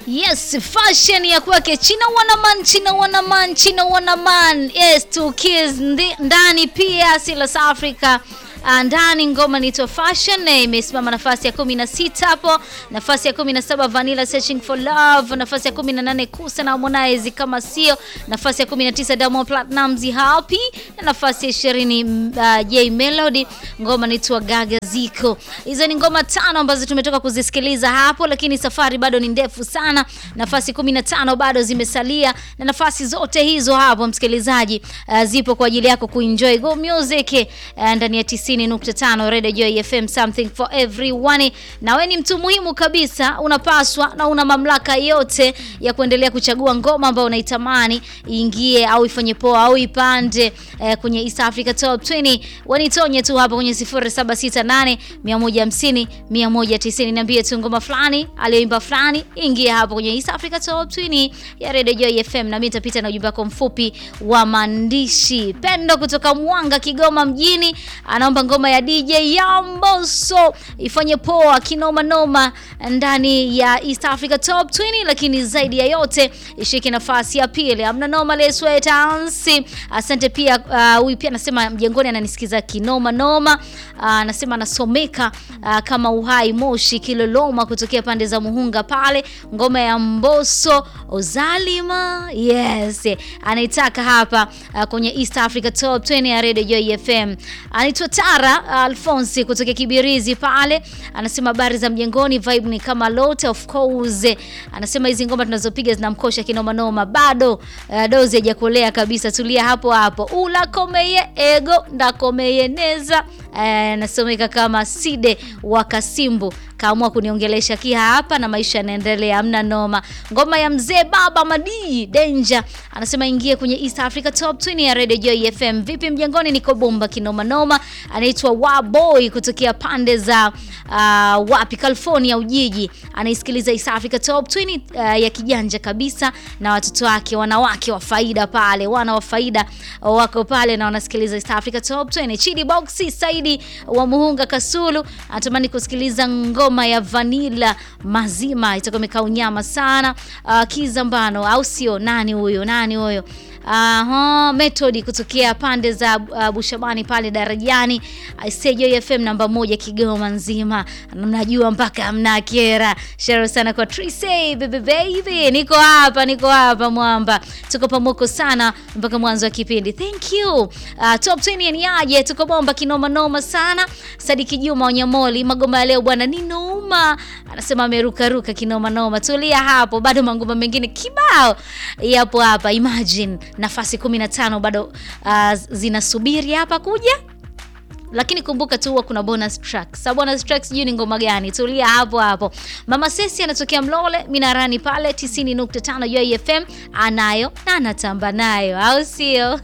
Yes, fashion ya kwake China Wanaman, China Wanaman, China Wanaman. Yes, two kids ndi- ndani pia Silas Africa Ah, ndani ngoma inaitwa Fashion na imesimama nafasi ya 16 hapo, nafasi ya 17 Vanilla Searching for Love, nafasi ya 18 Kusa na Harmonize kama sio, nafasi ya 19 Diamond Platnumz Happy na nafasi ya 20 mm, uh, J Melody ngoma inaitwa Gaga Ziko. Hizo ni ngoma tano ambazo tumetoka kuzisikiliza hapo, lakini safari bado ni ndefu sana. Nafasi 15 bado zimesalia na nafasi zote hizo hapo msikilizaji, uh, zipo kwa ajili yako kuenjoy go music uh, ndani ya 90.5 Radio Joy FM something for everyone. Na wewe ni mtu muhimu kabisa, unapaswa na una mamlaka yote ya kuendelea kuchagua ngoma ambayo unaitamani iingie au ifanye poa au ipande eh, kwenye East Africa Top 20. Wanitonye tu hapa kwenye 0768 150 190. Niambie tu ngoma fulani aliyoimba fulani ingia hapo kwenye East Africa Top 20 ya Radio Joy FM, na mimi nitapita na ujumbe wako mfupi wa maandishi. Pendo kutoka Mwanga, Kigoma mjini anaomba ngoma ya DJ Yamboso ifanye poa kinoma noma ndani ya East Africa Top 20, lakini zaidi ya yote ishike nafasi ya pili. Amna noma leswe tansi. Asante pia uh, huyu pia anasema mjengoni ananisikiza kinoma noma. Uh, anasema anasomeka uh, kama uhai Moshi Kiloloma kutokea pande za Muhunga pale, ngoma ya Mboso Ozalima. Yes, anaitaka hapa uh, kwenye East Africa Top 20 ya Radio Joy FM. Anaitwa Tara Alfonsi kutoka Kibirizi pale, anasema habari za mjengoni, vibe ni kama lote of course. Anasema hizi ngoma tunazopiga zinamkosha kinoma noma, bado uh, dozi hajakolea kabisa. Tulia hapo hapo, ula komeye ego ndakomeye neza. Anasomeka kama Side wa Kasimbu kaamua kuniongelesha kia hapa na maisha yanaendelea, amna noma. Ngoma ya mzee baba Madii Danger anasema ingie kwenye East Africa Top 20 ya Radio Joy FM. Vipi mjengoni, niko bomba kinoma noma. Anaitwa Waboy kutokea pande za uh, wapi California Ujiji, anaisikiliza East Africa Top 20 uh, ya kijanja kabisa na watoto wake wanawake wa faida pale, wana wa faida wako pale na wanasikiliza East Africa Top 20. Chidi Boxi Saidi wa Muhunga Kasulu anatamani kusikiliza ngoma ya Vanilla mazima, itakuwa imekaa unyama sana. Uh, Kizambano au sio? Nani huyo? Nani huyo? Aha, Method kutokea pande za uh, Bushabani pale darajani. Joy FM namba moja Kigoma nzima, mnajua mpaka mna kera. Shero sana kwa Trise baby baby, niko hapa, niko hapa mwamba, tuko pamoko sana mpaka mwanzo wa kipindi. Thank you. Uh, top 20 ni aje? Tuko bomba kinoma noma sana. Sadiki Juma Wanyamoli, magoma ya leo bwana ni noma, anasema ameruka ruka kinoma noma. Tulia hapo, bado mangoma mengine kibao yapo hapa. Imagine nafasi 15 bado uh, zinasubiri hapa kuja lakini kumbuka tu huwa kuna bonus track. Sa bonus track sijui ni ngoma gani, tulia hapo hapo. Mama Sesi anatokea Mlole Minarani pale 90.5 Joy FM anayo na anatamba nayo, au sio?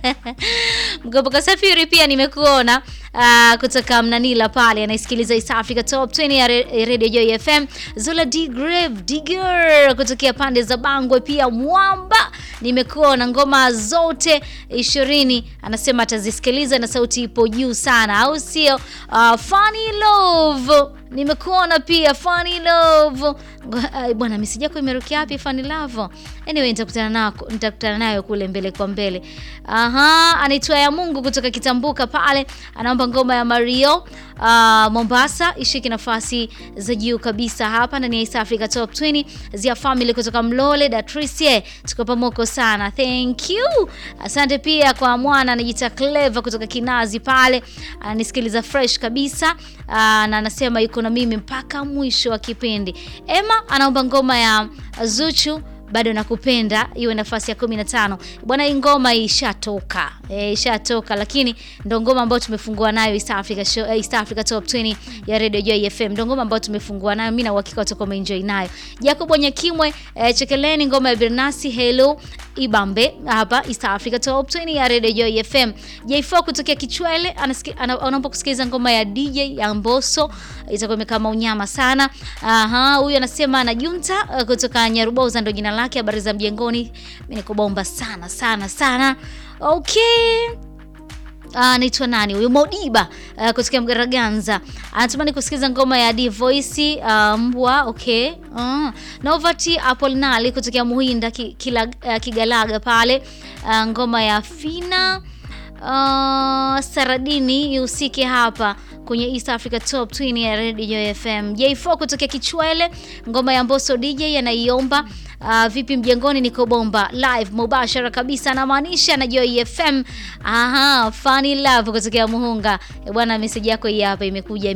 Mgoboka Safiri pia nimekuona uh, kutoka Mnanila pale anaisikiliza East Africa Top 20 ya Re- Radio Joy FM. Zola D Grave Digger kutokea pande za Bangwe pia Mwamba nimekuona ngoma zote ishirini anasema atazisikiliza na sauti ipo juu sana, au sio? Uh, Funny Love nimekuona pia Funny Love Ngo- uh, bwana message yako imerukia wapi Funny Love? Anyway nitakutana nako nitakutana nayo kule mbele kwa mbele. Aha, anaitwa ya Mungu kutoka Kitambuka pale anaomba ngoma ya Mario uh, Mombasa ishike nafasi za juu kabisa hapa ndani ya East Africa Top 20 Zia Family kutoka Mlole Datrice, tuko pamoko sana, thank you. Asante pia kwa mwana anajiita Clever kutoka Kinazi pale ananisikiliza fresh kabisa uh, na anasema yuko na mimi mpaka mwisho wa kipindi. Emma anaomba ngoma ya Zuchu bado nakupenda iwe nafasi ya 15 bwana. Hii ngoma ishatoka e, ishatoka, lakini ndo ngoma ambayo tumefungua nayo East Africa show, East Africa Top 20 ya Radio Joy FM, ndo ngoma ambayo tumefungua nayo. Mimi na uhakika utakuwa umeenjoy nayo. Jacob Nyakimwe e, chekeleni ngoma ya Bernasi Hello Ibambe hapa East Africa Top 20 ya Radio Joy FM. J4 kutokea Kichwele anasiki- ana- anaomba kusikiliza ngoma ya DJ ya Mbosso itakuwa imekaa maunyama sana. Aha, huyu anasema anajunta uh, kutoka Nyaruboza ndo jina lake. Habari za mjengoni, mimi niko bomba sana sana sana. Okay. anaitwa nani huyu Modiba uh, kutokea Mgaraganza anatamani kusikiza ngoma ya D Voice uh, mbwa okay uh, Novati Apolinali kutokea Muhinda ki, kila, uh, Kigalaga pale uh, ngoma ya Fina uh, Saradini ihusike hapa kwenye East Africa Top 20 ya Radio FM. J4 kutokea Kichwele, ngoma ya Mbosso DJ anaiomba. Uh, vipi mjengoni, niko bomba live mubashara kabisa, anamaanisha na Joy FM. Aha, funny love kutokea Muhunga. E bwana, message yako hii hapa imekuja